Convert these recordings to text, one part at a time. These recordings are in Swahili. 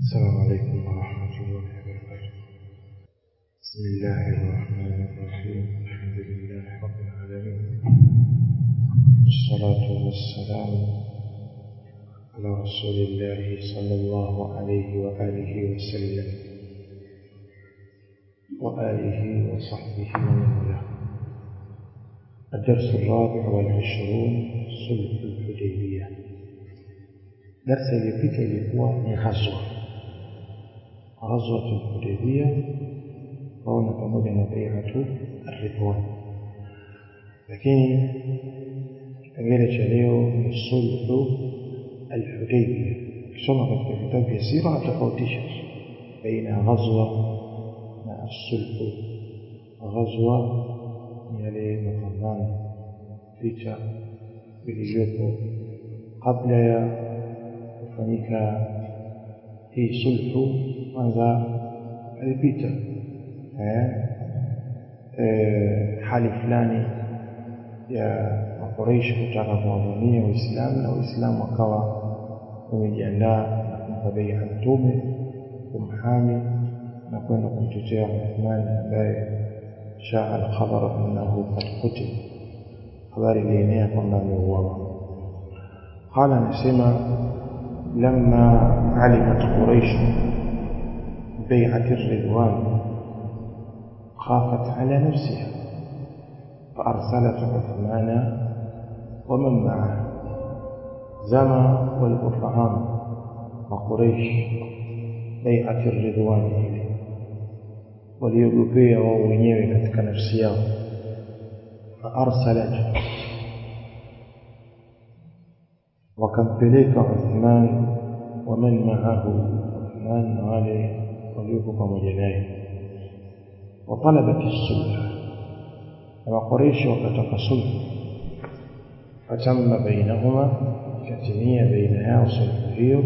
السلام عليكم ورحمة الله وبركاته بسم الله الرحمن الرحيم الحمد لله رب العالمين والصلاة والسلام على رسول الله صلى الله عليه وآله وسلم وآله وصحبه ومن والاه الدرس الرابع والعشرون صلح الحديبية درس iliyopita ilikuwa ni ghazwa ghazwatu lhudaibia kaona pamoja na baiatu arridwan lakini kipengele cha leo ni sulhu alhudaibia ukisoma katika vitabu vya sira atofautisha baina ya ghazwa na assulhu ghazwa ni yale mapambano vita vilivyopo kabla ya kufanyika hii sulhu kwanza alipita eh, eh, hali fulani ya makoreishi kutaka kuwavamia waislamu na waislamu wakawa wamejiandaa na kumpa beia mtume kumhami na kwenda kumtetea uthmani ambaye shaa alkhabar annahu kad kutil habari ilienea kwamba ameuawa qala anasema لما علمت قريش بيعة الرضوان خافت على نفسها فأرسلت عثمان ومن معه زما والأفهام وقريش بيعة الرضوان إليه waliogopea wao wenyewe katika nafsi yao faarsalat wakampeleka Uthman wa man ma'ahu Uthman na wale waliokuwa pamoja naye watalabat as-sulh na Quraysh wakataka sulh fatamma bainahuma katimia baina yao sulh hiyo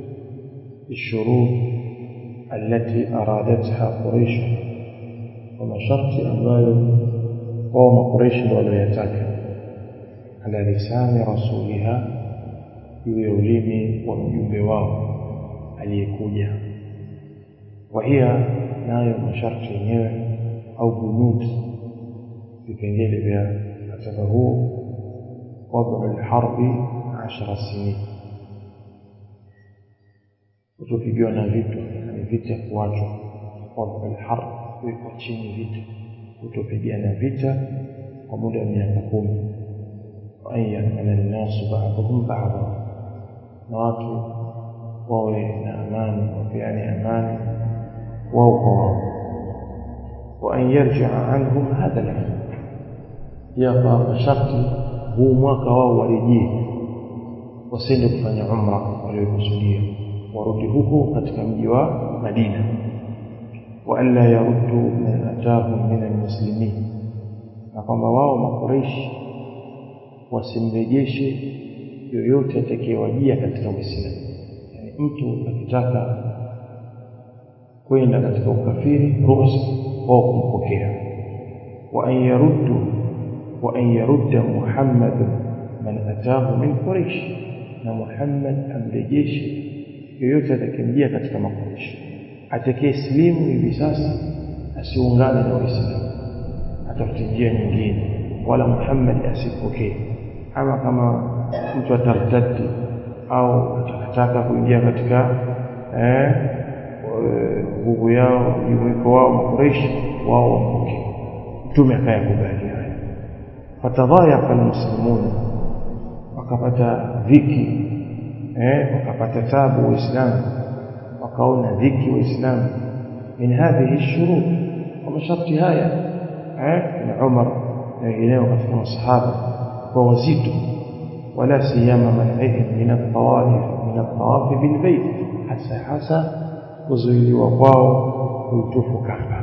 الشروط التي أرادتها قريش ومشرط أموال قوم قريش وليتاك على لسان رسولها juu ya ulimi wa mjumbe wao aliyekuja wahia nayo masharti yenyewe au bunut vipengele vya mkataba huo wadu lharbi ashara sinin kutopigiwa na vitu ni vita kuachwa wadu lharb kuwekwa chini vita kutopigana vita kwa muda wa miaka kumi وأن يأمن الناس بعضهم بعضا na watu wawe na amani wapeane amani wao kwa wao wa an yarjia anhum hadha al pia kwa masharti huu mwaka wao warejee wasiende kufanya umra waliokusudia warudi huko katika mji wa Madina wa alla yaruddu man atahum min almuslimin na kwamba wao makureishi wasimrejeshe yoyote atakayewajia katika Uislamu. Yani mtu akitaka kwenda katika ukafiri, ruhusa wao kumpokea. wa an yaruddu wa an yarudda Muhammad man atahu min Quraish, na Muhammad amrejeshe yoyote atakayemjia katika Makuraish. Atakayesilimu hivi sasa asiungane na Waislamu, atafute njia nyingine, wala Muhammad asipokee ama kama mtu atartadi au atakataka kuingia katika nguvu yao jumuiko wao makureishi wao wampokee mtume akayakubali haya fatadhayaqa almuslimun wakapata dhiki eh, wakapata tabu waislamu wakaona dhiki waislamu min hadhihi shurut kwa masharti haya eh, na umar na wengineo katika masahaba kwa wazito ولا سيما منعهم من الطواف من الطواف بالبيت حتى حتى kuzuiliwa kwao kuitufu Kaaba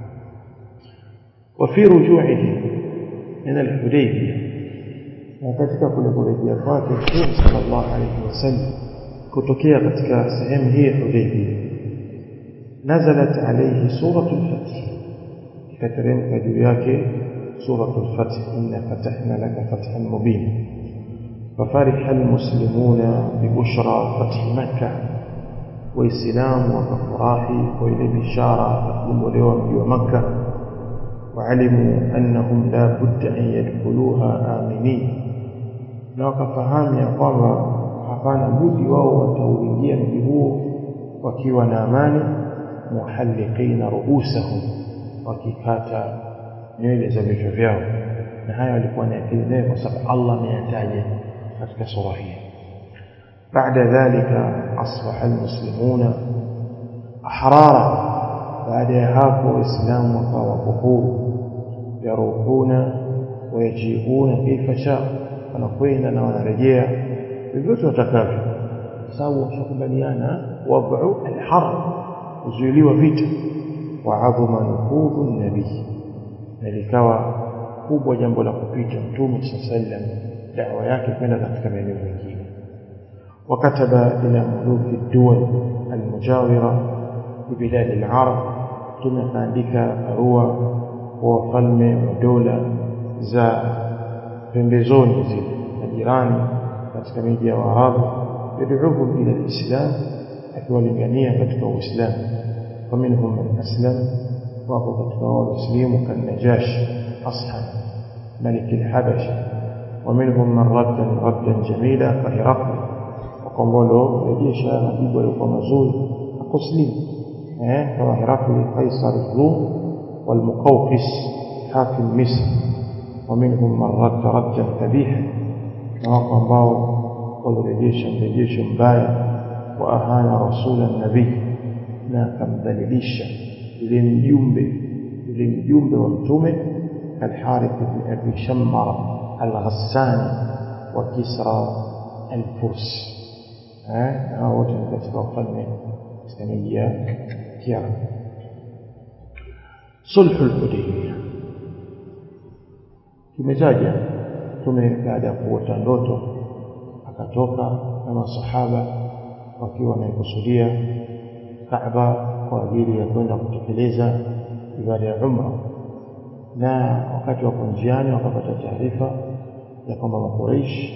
وفي رجوعه من الحديبية na katika kule kurejea kwake Mtume sallallahu alayhi wasallam kutokea katika sehemu hii ya Hudaybiyah nazalat alayhi suratul fath ikateremka juu yake suratul fath inna fatahna laka fathan mubina ففرح المسلمون ببشرى فتح مكة waislamu wakafurahi kwa ile bishara ya kukombolewa mji wa makka waalimu annahum la budda an yadkhuluha aminin na wakafahamu ya kwamba hapana budi wao watauingia mji huo wakiwa na amani muhalliqina ruusahum wakikata nywele za vichwa vyao na haya walikuwa na akili nayo kwa sababu Allah ameyataja katika sura hii بعد ذلك أصبح المسلمون أحرارا بعد هاكو إسلام وكوكور يروحون ويجيئون كيف شاء wanakwenda wanarejea vyovyote watakavyo sababu washakubaliana wad'u alharb kuzuiliwa vita wa adhuma nufudhu nabii na likawa kubwa jambo la kupita mtume sallam dawa yake kwenda katika maeneo mengine وكتب إلى ملوك الدول المجاورة ببلاد العرب ثم kaandika barua kwa wafalme wa dola za pembezoni zile na jirani katika miji ya Waarabu yad'uhum ila alislam akiwalingania katika Uislamu faminhum man aslam wapo katika walislimu kan Najash Ashan ملك الحبشة ومنهم من رد ردا جميلا كهرقل وقنبله يجيش مجيب ولقى مزول أقسلم كما هرقل قيصر الروم والمقوقس حاكم مصر ومنهم من رد ردا قبيحا نواقع ambao walirejesha mrejesho mbaya wa ahana rasula nabii na akamdhalilisha yule mjumbe yule mjumbe wa mtume الحارث بن أبي شمر الغساني وكسرى الفرس ها هو katika wafalme islamia kiarabu sulhu al-hudaybiyah tumetaja tume baada ya kuota ndoto akatoka na masahaba wakiwa wanaikusudia Kaaba kwa ajili ya kwenda kutekeleza ibada ya umra na wakati wako njiani wakapata taarifa ya kwamba makuraish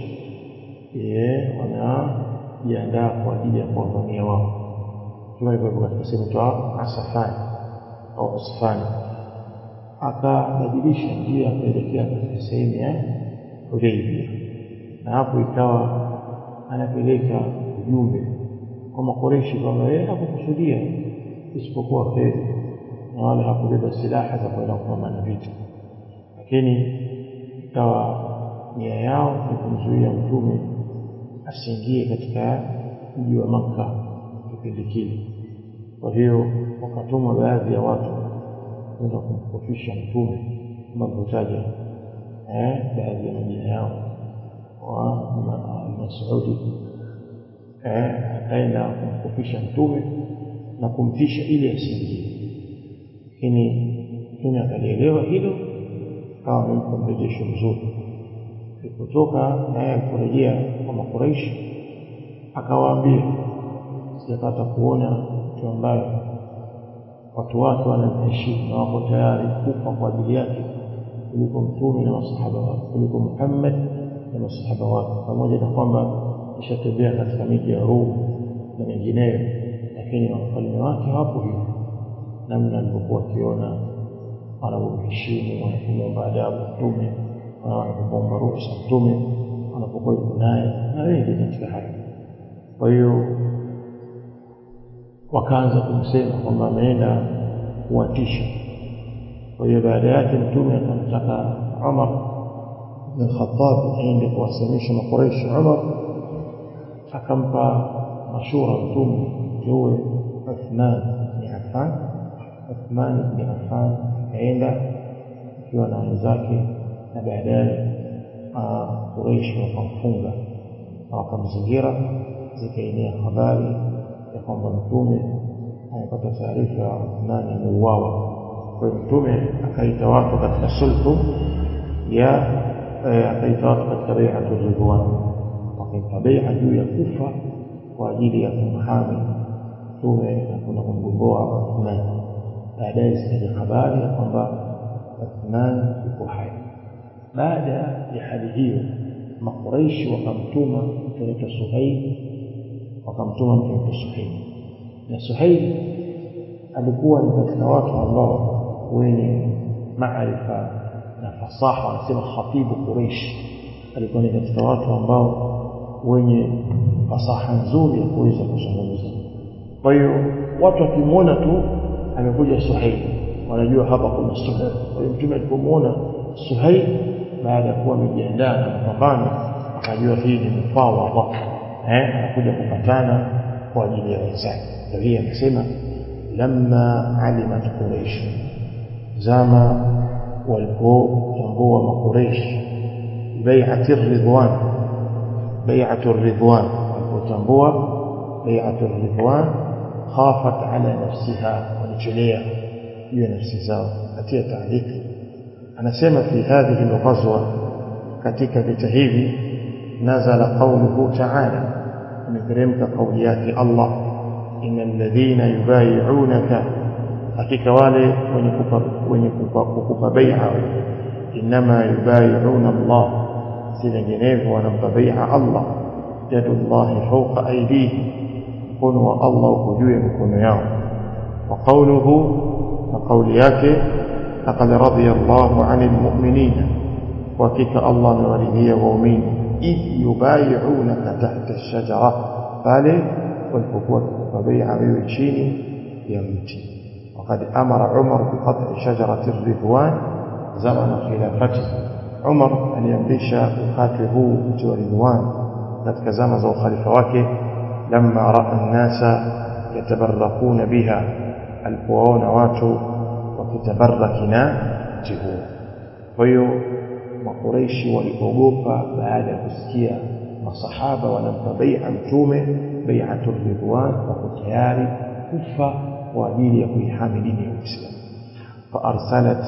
wanajiandaa kwa ajili ya kuwavamia wao kama ilivyo katika sehemu toa asafani au usfani akabadilisha njia akaelekea katika sehemu ya Hudaybia na hapo ikawa anapeleka ujumbe kwa makoreshi kwamba yeye hakukusudia isipokuwa kheri na wala hakubeba silaha za kwenda kupambana vita lakini ikawa nia yao ni kumzuia mtume asiingie katika mji wa Makka kipindi kile kwa hiyo wakatuma baadhi ya watu kwenda kumkofisha mtume kama tulivyotaja eh baadhi ya majina yao wa Masudi eh akaenda kumkofisha mtume na kumtisha ili asiingie lakini mtume akalielewa hilo kawa amempa mrejesho mzuri alipotoka naye aliporejea kwa makuraishi akawaambia sijapata kuona mtu ambaye watu wake wanamheshimu na wako tayari kufa kwa ajili yake kuliko mtume na masahaba wake kuliko Muhammad na masahaba wake pamoja na kwamba ishatembea katika miji ya Rum na mengineyo lakini wafalme wake hawapo hivyo namna alivyokuwa akiona wanavyomheshimu wanapomwomba adabu mtume wanapomwomba ruhusa mtume wanapokuwa yuko naye na wengi katika hayo kwa hiyo wakaanza kumsema kwamba ameenda kuwatisha kwa hiyo baada yake mtume akamtaka Umar bin Khattab aende kuwasemesha makureishi Umar akampa mashura mtume teue Uthman bin Affan Uthman bin Affan akaenda akiwa na wenzake na baadaye Quraish wakamfunga na wakamzingira zikaenea habari ya kwamba mtume amepata taarifa ya Uthman ameuawa kwa hiyo mtume akaita watu katika sulhu ya akaita watu katika bai'atul ridwan wakaita bai'a juu ya kufa kwa ajili ya kumhami mtume na kuna kumgomboa Uthman baadaye zikaja habari ya kwamba Uthman yuko hai baada ya hali hiyo makuraishi wakamtuma mtu anaitwa Suhaib wakamtuma mtu anaitwa Suhaib na Suhail alikuwa ni katika watu ambao wenye maarifa na fasaha wanasema khatibu Quraish alikuwa ni katika watu ambao wenye fasaha nzuri ya kuweza kuzungumza kwa hiyo watu wakimwona tu amekuja Suhail wanajua hapa kuna Suhail kwa hiyo mtume alipomwona Suhail baada ya kuwa amejiandaa na mapambano akajua hii ni mufawadha eh anakuja kupatana kwa ajili ya wenzake ndio hii anasema lamma alimat quraish zama walipotambua makureish bai'ati ridwan bai'atu ridwan walipotambua bai'atu ridwan khafat ala nafsiha walichelea juu ya nafsi zao katia taariki anasema fi hadhihi alghazwa katika vita hivi nazala qawluhu ta'ala imeteremka kauli yake Allah innal ladhina yubayi'unaka hakika wale wenye kupa wenye kukupa bai'a inma yubayi'una Allah si vinginevyo wanampa bai'a Allah yadullahi fawqa aydihim mkono wa Allah uko juu ya mikono yao wa qawluhu na kauli yake laqad radiya Allahu 'anil mu'minina wa hakika Allah amewaridhia waumini idh yubayi'unaka tahta ash-shajara pale walipokuwa kukupa bai'a wewe chini ya mti وقد أمر عمر بقطع شجرة الرضوان زمن خلافته عمر أن يمرش وقاته مت ورضوان katika zama za ukhalifa wake lamma raa an-nasa yatabarrakuna biha alipowaona watu wakitabaraki na mti huo kwa hiyo makureishi waliogopa baada ya kusikia masahaba wanampa bai'a mtume bai'atu ridwan wako tayari kufa kwa ajili ya kuihami dini ya Uislamu faarsalat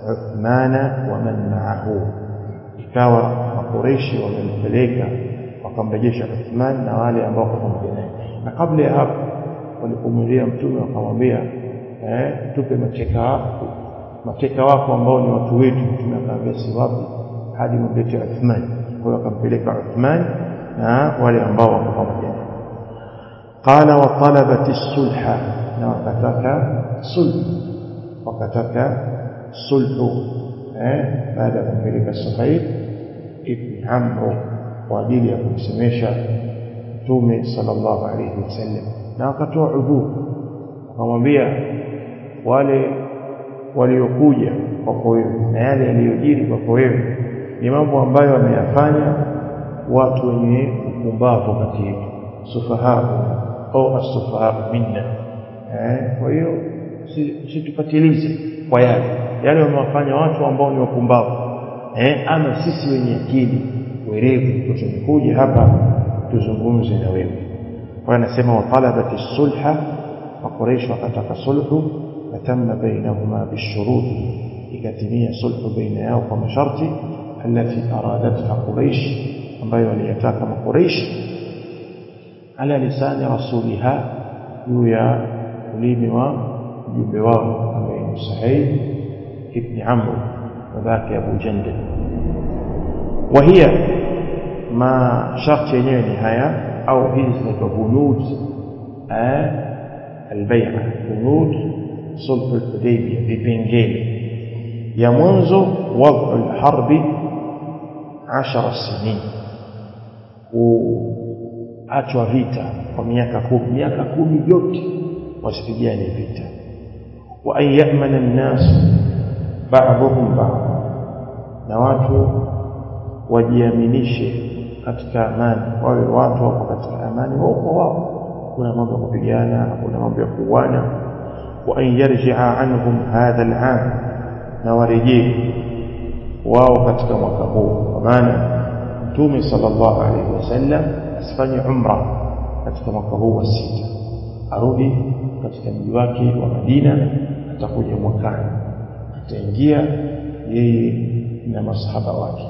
Uthmana wa man ma'ahu ikawa makureishi wamempeleka wakamrejesha Uthman na wale ambao kwa pamoja naye na kabla ya hapo walipomwendea mtume wakamwambia eh tupe mateka wako mateka wako ambao ni watu wetu mtume akamwambia si wapi hadi mlete Uthman kwa hiyo akampeleka Uthman na wale ambao wako pamoja naye qala wa talabat as-sulha na wakataka sulhu wakataka sulhu eh baada ya kumpeleka Suhaib ibn Amr kwa ajili ya kumsemesha Mtume sallallahu alayhi wasallam na wakatoa udhuru wakamwambia wale waliokuja kwako wewe na yale yaliyojiri kwako wewe ni mambo ambayo wameyafanya watu wenye upumbavu kati yetu sufahahu au asufahahu minna eh kwa hiyo situpatilize kwa yale yale wamewafanya watu ambao ni wapumbavu eh ama sisi wenye akili werevu tumekuja hapa tuzungumze na wewe kwa anasema wa talabati sulha wa quraish wakataka sulhu fatamma bainahuma bishurut ikatimia sulhu baina yao kwa masharti التي أرادتها قريش ambayo waliyataka makureish ala lisani rasuliha juu ya ulimi wa mjumbe wao ambaye ni Suhaib ibn Amr babake Abu Jandal وهي ما شرط yenyewe ni haya au hizi zinaitwa bunud albay'a bunud sulh al-hudaybiyah vipengele ya mwanzo wad'u al-harbi 10 sinin kuachwa vita kwa miaka kumi miaka kumi yote wasipigane vita wa an ya'mana an-nas ba'dhum ba'd na watu wajiaminishe katika amani wawe watu wako katika amani wao kwa wao kuna mambo ya kupigana kuna mambo ya kuuana wa an yarji'a anhum hadha al-'am na warejee wao katika mwaka huu kwa maana mtume sallallahu alaihi wasallam asifanye umra katika mwaka huu wa sita arudi katika mji wake wa Madina atakuja mwakani ataingia yeye na masahaba wake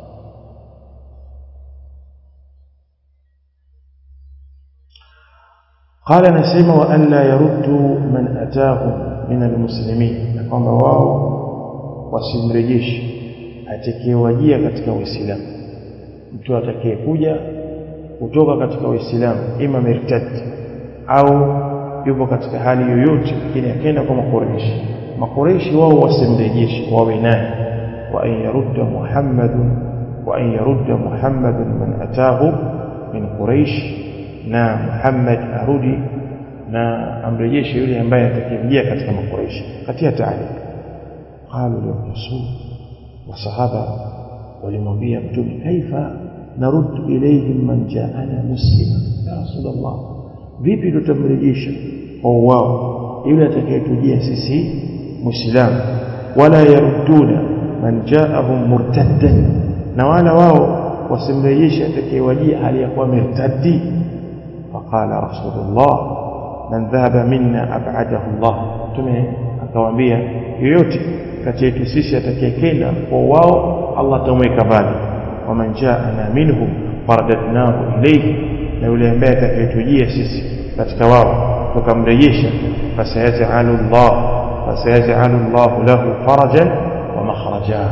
قال نسيم وأن لا يردوا من أتاهم من المسلمين kwamba wao wasimrejeshi atakayewajia katika Uislamu mtu atakayekuja kutoka katika Uislamu ima mirtad au yupo katika hali yoyote lakini akaenda kwa makureishi makureishi wao wasimrejeshe wawe naye wa an yarudda muhammadun wa an yarudda muhammadun man atahu min quraish na muhammad arudi na amrejeshe yule ambaye atakimjia katika makureishi katia taali qalu lirasul wasahaba walimwambia mtume kaifa naruddu ilayhim man jaana muslima ya rasulullah vipi tutamrejesha kwa wao yule atakayetujia sisi muislamu wala yarudduna man jaahum murtaddan na wala wao wasimrejeshe atakayewajia hali ya kuwa mirtaddi faqala rasulullah man dhahaba minna ab'adahu Allah tume akawaambia yoyote kati yetu sisi atakayekenda kwa wao Allah atamweka mbali waman jaana minhum faradadnahu ilayhi na yule ambaye atakayetujia sisi katika wao tukamrejesha fasayajalu Allah fasayajalu Allah lahu farajan wa makhraja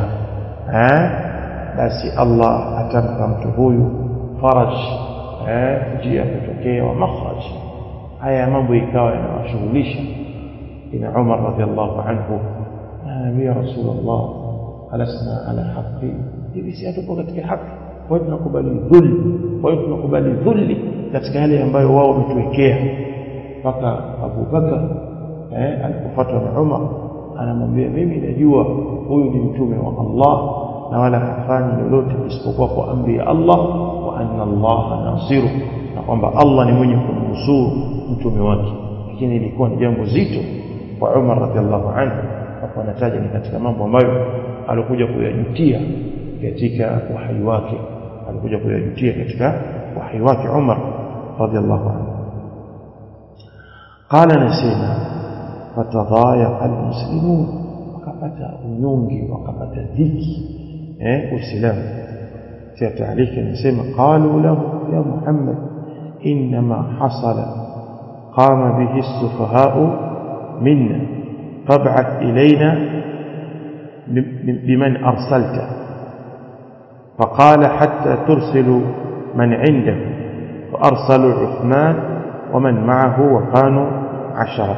basi Allah atampa mtu huyu faraj njia ya kutokea wa makhraj haya mambo ikawa yanawashughulisha ina Umar radhiallahu anhu ya Rasulullah alasna ala haqi hivi si hatupo katika haki kwa hiyo tunakubali dhulli kwa hiyo tunakubali dhulli katika yale ambayo wao wametuwekea mpaka Abu Bakar eh, alipofuatwa na Umar anamwambia mimi najua huyu ni mtume wa Allah na wala hafanyi lolote isipokuwa kwa amri ya Allah wa anna Allah nasiru na kwamba Allah ni mwenye kumnusuru mtume wake lakini ilikuwa ni jambo zito kwa Umar radhiallahu anhu hapo anataja ni katika mambo ambayo alikuja kuyajutia katika uhai wake alikuja kuyajutia katika uhai wake Umar radhiallahu anhu قال نسينا فتضايق المسلمون wakapata unyonge wakapata dhiki eh uislamu tia taaliki anasema qalu lahu ya muhammad inma hasala qama bihi as-sufaha'u minna fab'ath ilayna biman arsalta فقال حتى ترسلوا من عنده فأرسلوا عثمان ومن معه وكانوا عشرة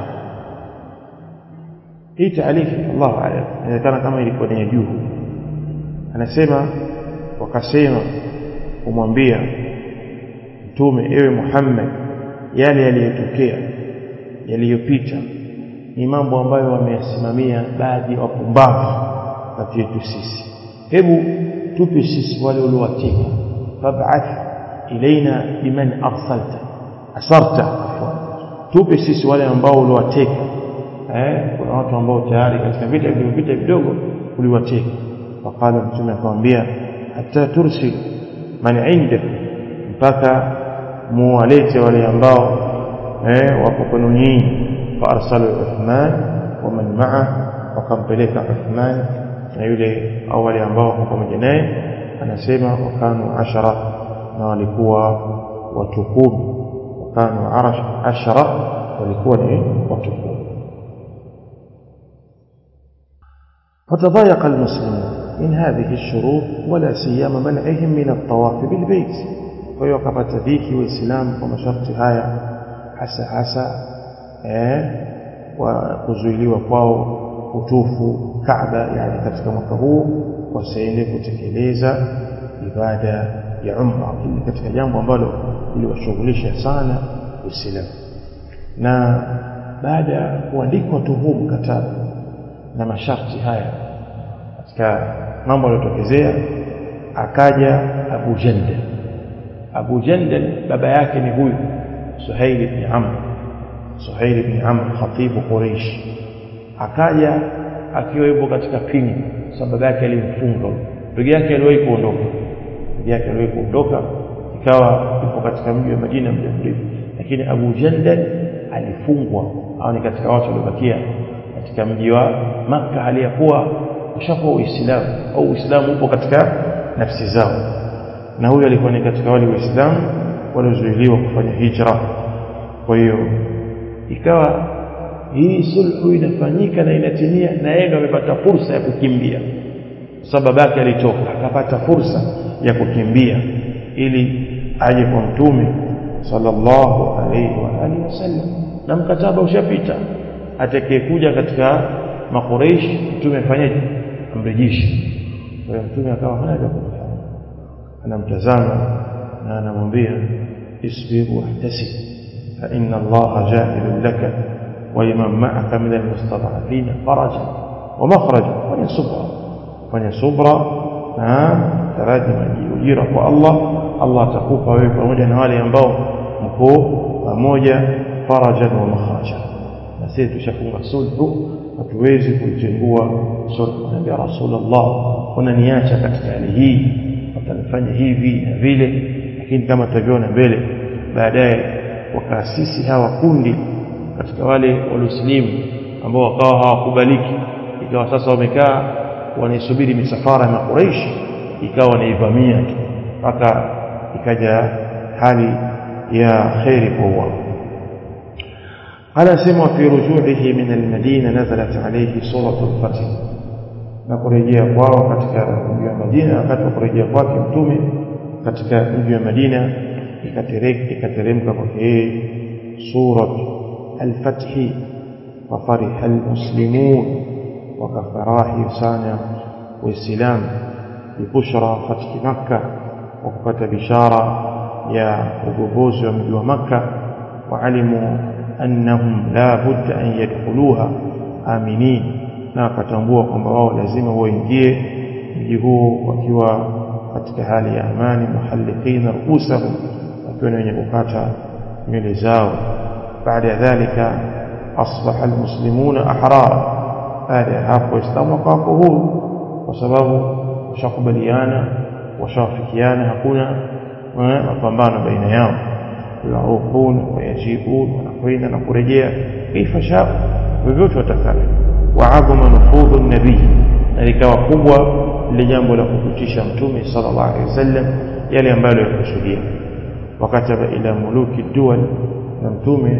hii taarifa Allah alam inaonekana kama ilikuwa ni juu anasema wakasema kumwambia mtume ewe Muhammad yale yaliyotokea yaliyopita ni mambo ambayo wameyasimamia baadhi ya wapumbavu kati yetu sisi hebu tupe sisi wale uliowateka fab'ath ilaina biman arsalta asarta afwan tupe sisi wale ambao uliwateka eh kuna watu ambao tayari katika vita vilivyopita vidogo uliwateka wakala mtume akamwambia hata tursil man indak mpaka muwalete wale ambao eh wako kwenu nyinyi fa arsalu Uthman wa man ma'a wakampeleka Uthman na yule au wale ambao wako pamoja naye anasema wakanu ashara na walikuwa watu kumi wakanu ashara walikuwa ni watu kumi فتضايق المسلمون من هذه الشروط ولا سيما منعهم من الطواف بالبيت ويوقفت ذيك وإسلام ومشرط هايا حسا حسا وكزويليwa kwao kutufu Kaaba yani katika mwaka huu wasiende kutekeleza ibada ya umra hili katika jambo ambalo liliwashughulisha sana Uislamu na baada ya kuandikwa tu huu mkataba na masharti haya katika mambo yaliyotokezea akaja Abu Jandal Abu Jandal baba yake ni huyu Suhail ibn Amr Suhail ibn Amr khatibu Quraysh akaja akiwa yupo katika pingu sababu yake alimfunga ndugu yake aliwahi kuondoka ndugu yake aliwahi kuondoka ikawa yupo katika mji wa Madina muda mrefu lakini Abu Jandal alifungwa au ni katika watu waliobakia katika mji wa Makka aliyakuwa ushakuwa Uislamu au Uislamu upo katika nafsi zao na huyu alikuwa ni katika wale Waislamu waliozuiliwa kufanya hijra kwa hiyo ikawa hii sulhu inafanyika na inatimia na yeye ndo amepata fursa ya kukimbia sababu yake alitoka akapata fursa ya kukimbia ili aje kwa mtume sallallahu alaihi wa alihi wasallam na mkataba ushapita atakayekuja katika makureish mtume afanyeje amrejeshe kwa hiyo mtume akawa hana vya kufanya anamtazama na anamwambia isbir wahtasib fa inna allaha ja'ilun laka wa liman ma'aka min almustad'afina faraja wa makhraja fanya subra fanya subra na taraji ujira kwa Allah Allah atakupa wewe pamoja na wale ambao mko pamoja farajan wa makhraja na sisi tushafunga sulhu hatuwezi kuitengua sulhu naambia rasulullah unaniacha katika hali hii watanifanya hivi na vile lakini kama tutaviona mbele baadaye wakaasisi hawa kundi katika wale waliosilimu ambao wakawa hawakubaliki ikawa sasa wamekaa wanaisubiri misafara ya makuraishi ikawa wanaivamia tu mpaka ikaja hali ya kheri kwa wao على سمع في رجوعه من المدينة نزلت عليه سورة الفتح na kurejea kwao katika mji wa Madina wakati wa kurejea kwake mtume katika mji wa Madina ikateremka kwake yeye surat al-Fath wafariha al-muslimun wakafarahi sana waislamu bibushra fathi Makkah wa kupata bishara ya ugogozi wa mji wa Makkah waalimu annahum la budda an yadkhuluha aminin na akatambua kwamba wao lazima waingie mji huo wakiwa katika hali ya amani muhalliqina ruusahum wakiwa wenye kukata nywele zao baada ya dhalika asbaha almuslimuna ahrara baada ya hapo waislamu wakawa huru kwa sababu washakubaliana washawafikiana hakuna mapambano baina yao yarukun wayajibun wanakwenda na kurejea kaifa shau vyovyote watakavyo waadhama nufudhu nabii na likawa kubwa lile jambo la kukutisha mtume sallallahu alaihi wasallam yale ambayo yakusudia wakataba ila muluki dual na mtume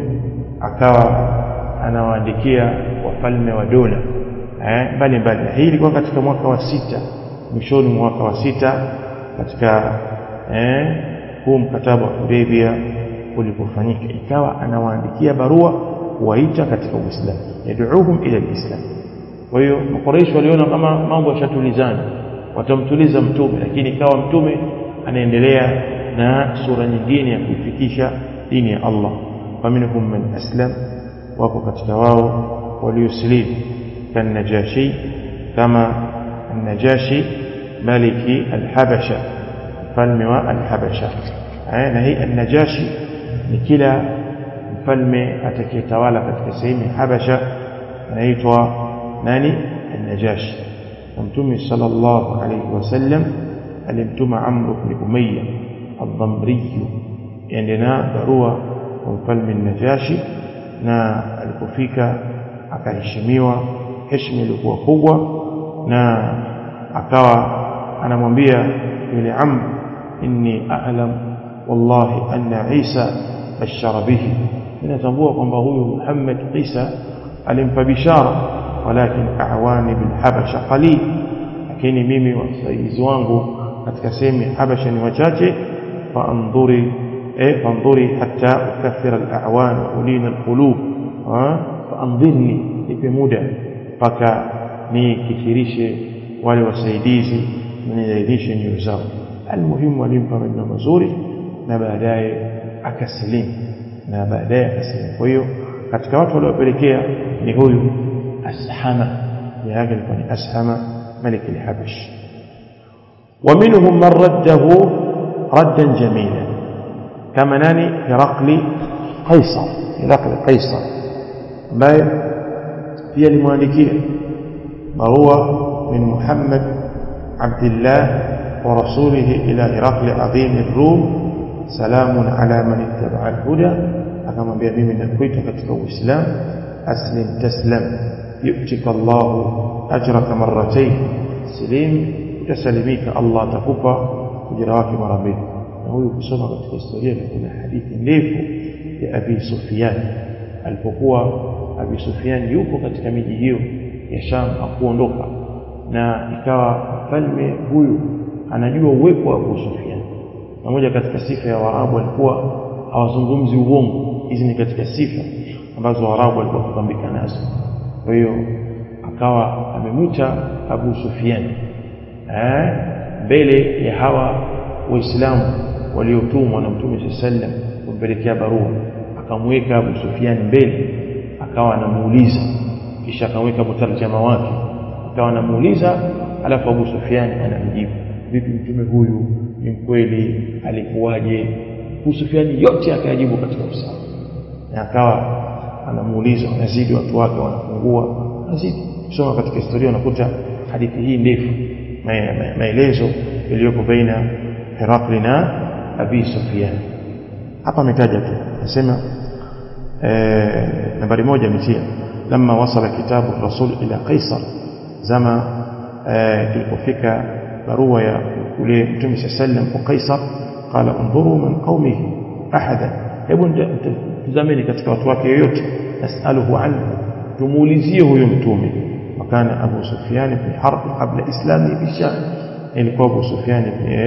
akawa anawaandikia wafalme wa dola eh mbali mbali hii ilikuwa katika mwaka wa sita mwishoni mwa mwaka wa sita katika eh huu mkataba wa Hudaybia ulipofanyika ikawa anawaandikia barua kuwaita katika Uislamu yad'uhum ila alislam kwa hiyo makuraishi waliona kama mambo yashatulizana watamtuliza mtume lakini ikawa mtume anaendelea na sura nyingine ya kuifikisha dini ya Allah faminhum man aslam wako katika wao waliosilimu kan najashi kama النجاشي ملك الحبشة mfalme wa al-Habasha na hii an-Najashi ni kila mfalme atakayetawala katika sehemu ya Habasha anaitwa nani an-Najashi na Mtume sallallahu alayhi wasallam alimtuma Amr ibn Umayya al-Dhamri ende na barua kwa mfalme an-Najashi na alipofika akaheshimiwa heshima ilikuwa kubwa na akawa anamwambia yule Amr inni a'lam wallahi anna Isa bashara bihi ninatambua kwamba huyu Muhammad Isa alimpa bishara walakin a'wani bil habasha qalil lakini mimi wasaidizi wangu katika sehemu ya Habasha ni wachache faandhuri eh faandhuri hatta ukathira al-a'wan wa ulina al-qulub faandhirni nipe muda mpaka nikithirishe wale wasaidizi na nilaidishe nyoyo zao almuhimu alimpa maneno mazuri na baadaye akasilimu na baadaye akasilimu kwa hiyo katika watu waliopelekea ni huyu ashama jina yake ilikuwa ni ashama malik al-habash ومنهم من رده ردا جميلا كما ناني هرقل قيصر هرقل قيصر ambaye pia limuandikia barua من محمد عبد الله ورسوله إلى هرقل عظيم الروم سلام على من اتبع الهدى أكما بيبي من الكويت كتك الإسلام أسلم تسلم يؤتك الله أجرك مرتين سليم تسلميك الله تكوبا كجراك مرمين هو يقصد katika historia kuna hadithi ndefu ya Abi Sufyan alipokuwa Abi Sufyan yupo katika miji hiyo ya Sham akuondoka na ikawa mfalme huyu anajua uwepo wa Abu Sufyan na moja katika sifa ya Waarabu walikuwa hawazungumzi uongo hizi ni katika sifa ambazo Waarabu walikuwa wakipambika nazo kwa hiyo akawa amemwita Abu Sufyan eh mbele ya hawa waislamu waliotumwa na Mtume sallam kumpelekea barua akamweka Abu Sufyan mbele akawa anamuuliza kisha akamweka mutarjama wake akawa anamuuliza alafu Abu Sufyan anamjibu vipi mtume huyu ni mkweli alikuwaje Abu Sufyan yote akayajibu katika usawa na akawa anamuuliza wanazidi watu wake wanapungua wanazidi kusoma katika historia unakuta hadithi hii ndefu maelezo yaliyoko baina Herakli na Abi Sufyan hapa ametaja tu anasema nambari moja ametia lama wasala kitabu rasul ila Qaisar zama kilipofika barua ya ule mtume sallam kwa Qaisar qala undhuru min qaumihi ahada hebu tazameni katika watu wake yoyote nasaluhu anhu tumuulizie huyo mtume wakana Abu Sufyan ibn Harb kabla islami bisham ilikuwa Abu Sufyan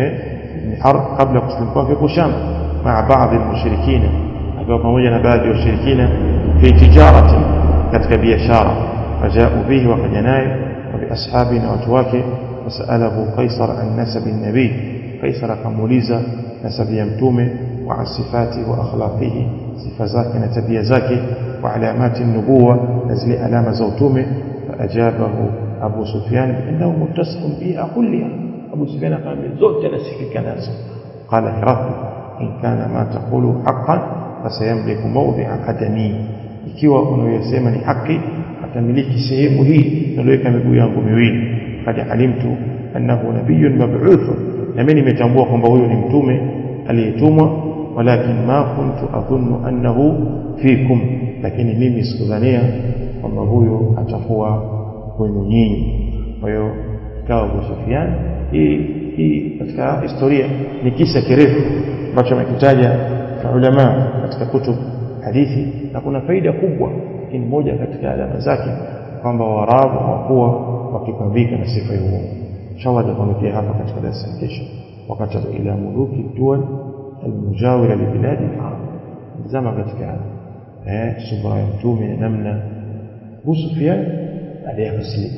ibn Harb kabla kuslimu kwake kwa Sham مع بعض المشركين akiwa pamoja na baadhi ya washirikina fi tijarati katika biashara fajau bihi wakaja naye wa biashabi na watu wake wasalahu qaisar an nasabi nabii qaisar akamuuliza nasabi ya mtume wa an sifati wa akhlaqihi sifa zake na tabia zake wa alamati nubuwa na zile alama za utume faajabahu abu sufyan biannahu muttasifun biha kulliha abu sufyan akamwambia zote anasifika nazo qala hirakli in kana ma taqulu haqqan fasayamliku mawdi'a qadami ikiwa unayosema ni haki atamiliki sehemu hii niloweka miguu yangu miwili qad alimtu annahu nabiyyun mab'uth na mimi nimetambua kwamba huyo ni mtume aliyetumwa walakin ma kuntu adhunnu annahu fikum lakini mimi sikudhania kwamba huyo atakuwa kwenu nyinyi kwa hiyo ikawa Abu Sufyan hii hii katika historia ni kisa kirefu ambacho amekitaja ulama katika kutub hadithi na kuna faida kubwa lakini moja katika alama zake kwamba Waarabu hawakuwa wakipambika na sifa ya uongo inshallah tutakuletea hapa katika darasa la kesho wakati ila muluki dual almujawira libiladi al-arab zama katika eh subra ya mtume na namna Abu Sufyan baadaye kusilimu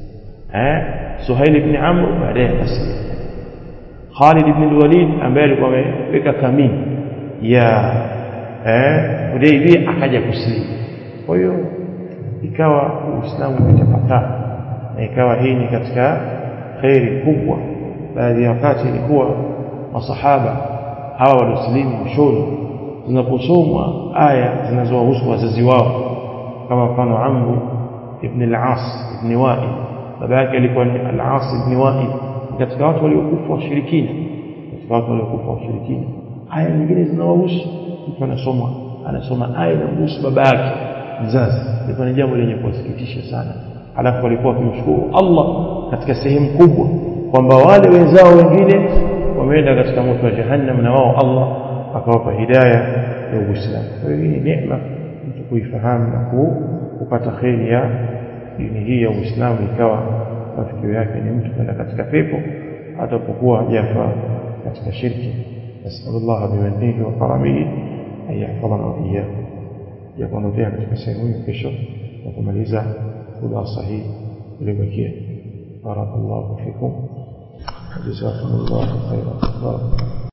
eh Suhail ibn Amr baadaye kusilimu Khalid ibn al-Walid ambaye alikuwa ameweka kamini ya eh Hudaybiyah akaja kusilimu kwa hiyo ikawa Uislamu umetapakaa na ikawa hii ni katika khairi kubwa baadhi ya wakati ilikuwa masahaba hawa waliosilimu mwishoni zinaposomwa aya zinazowahusu wazazi wao kama mfano Amru ibn al-As ibn Wa'il baba yake alikuwa ni al-As ibn Wa'il katika watu waliokufa washirikina katika watu waliokufa washirikina aya nyingine zinawahusu mtu anasoma anasoma aya inamhusu baba yake mzazi ilikuwa ni jambo lenye kuwasikitisha sana alafu walikuwa wakimshukuru Allah katika sehemu kubwa kwamba wale wenzao wengine wameenda katika moto wa jahannam na wao Allah akawapa hidayah ya Uislamu kwa hiyo hii ni neema mtu kuifahamu na kupata kheri ya dini hii ya Uislamu ikawa mafikio yake ni mtu kwenda katika pepo atapokuwa jafa katika shirki nasallallahu bimannihi wa karamihi an yahfadhana wa iyyakum ya kuondokea katika sehemu hiyo kesho na kumaliza khulasa hii iliyobakia barakallahu fikum jazakumullahu khairan